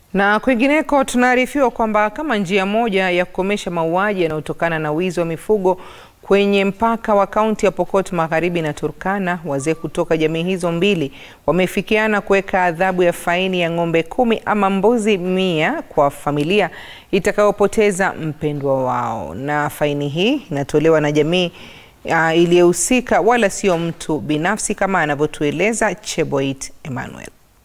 Na kwingineko tunaarifiwa kwamba kama njia moja ya kukomesha mauaji yanayotokana na wizi wa mifugo kwenye mpaka wa kaunti ya Pokot Magharibi na Turkana, wazee kutoka jamii hizo mbili wamefikiana kuweka adhabu ya faini ya ng'ombe kumi ama mbuzi mia kwa familia itakayopoteza mpendwa wao, na faini hii inatolewa na jamii uh, iliyohusika wala sio mtu binafsi kama anavyotueleza Cheboit Emmanuel.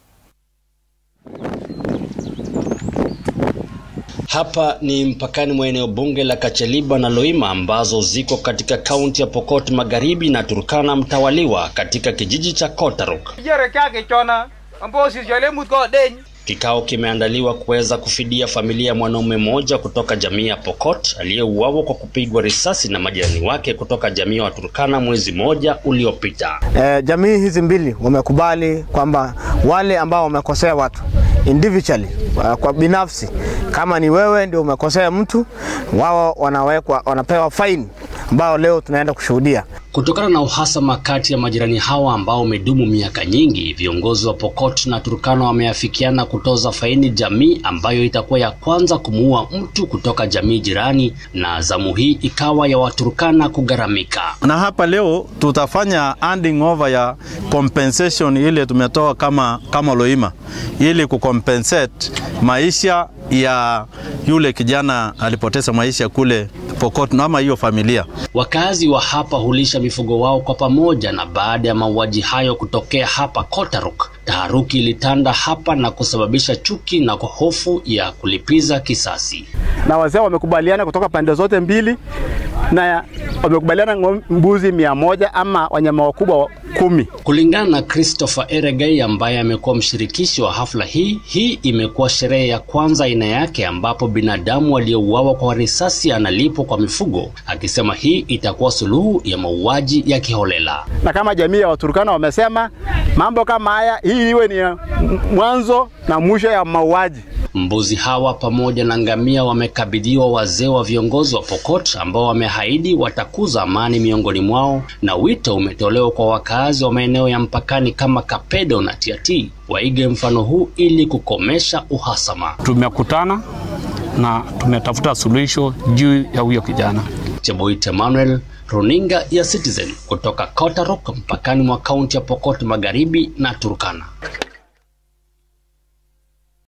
Hapa ni mpakani mwa eneo bunge la Kacheliba na Loima ambazo ziko katika kaunti ya Pokot Magharibi na Turkana mtawaliwa katika kijiji cha Kotaruk. Kikao kimeandaliwa kuweza kufidia familia ya mwanaume mmoja kutoka jamii ya Pokot aliyeuawa kwa kupigwa risasi na majirani wake kutoka jamii ya Turkana mwezi mmoja uliopita. E, jamii hizi mbili wamekubali kwamba wale ambao wamekosea watu individually kwa binafsi, kama ni wewe ndio umekosea mtu, wao wanawekwa, wanapewa fine ambao leo tunaenda kushuhudia. Kutokana na uhasama kati ya majirani hawa ambao umedumu miaka nyingi, viongozi wa Pokot na Turkana wameafikiana kutoza faini jamii ambayo itakuwa ya kwanza kumuua mtu kutoka jamii jirani, na zamu hii ikawa ya Waturkana kugharamika. Na hapa leo tutafanya handing over ya compensation ile tumetoa kama, kama Loima ili kucompensate maisha ya yule kijana alipoteza maisha kule Pokot ama hiyo familia. Wakazi wa hapa hulisha mifugo wao kwa pamoja, na baada ya mauaji hayo kutokea hapa Kotaruk, taharuki ilitanda hapa na kusababisha chuki na hofu ya kulipiza kisasi. Na wazee wamekubaliana kutoka pande zote mbili na wamekubaliana mbuzi mia moja ama wanyama wakubwa kumi. Kulingana na Christopher Eregei ambaye amekuwa mshirikishi wa hafla hii, hii imekuwa sherehe ya kwanza aina yake ambapo binadamu aliyeuawa kwa risasi analipwa kwa mifugo, akisema hii itakuwa suluhu ya mauaji ya kiholela. Na kama jamii ya Waturkana wamesema mambo kama haya, hii iwe ni mwanzo na mwisho ya mauaji. Mbuzi hawa pamoja na ngamia wamekabidhiwa wazee wa viongozi wa Pokot ambao wameahidi watakuza amani miongoni mwao, na wito umetolewa kwa wakazi wa maeneo ya mpakani kama Kapedo na Tiaty waige mfano huu ili kukomesha uhasama. Tumekutana na tumetafuta suluhisho juu ya huyo kijana. Cheboit Emmanuel, runinga ya Citizen kutoka Kotaruk mpakani mwa kaunti ya Pokot Magharibi na Turkana.